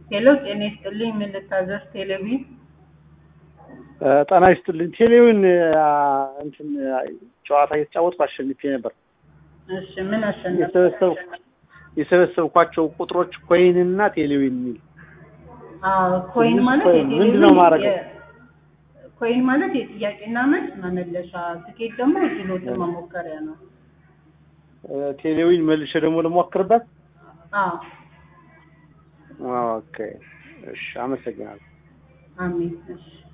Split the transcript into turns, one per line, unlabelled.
ሄሎ ጤና ይስጥልኝ። ምን ልታዘዝ? ቴሌቪዥን
ጤና ይስጥልኝ። ቴሌውን እንትን ጨዋታ እየተጫወትኩ አሸንፌ ነበር።
እሺ ምን አሸነፍ?
የሰበሰብኩ የሰበሰብኳቸው ቁጥሮች ኮይን እና ቴሌዊን የሚል
አዎ ኮይን
ትንሽ
ማለት
ኮይን
የቴሌቪዥን
ምንድን ነው ማድረገው?
የ- ኮይን ማለት የጥያቄና መልስ መመለሻ፣ ትኬት ደግሞ ችሎትን መሞከሪያ ነው።
ቴሌዊን መልሼ ደግሞ ልሞክርበት።
አዎ
ኦኬ እሺ፣ አመሰግናለሁ።
አሜን። እሺ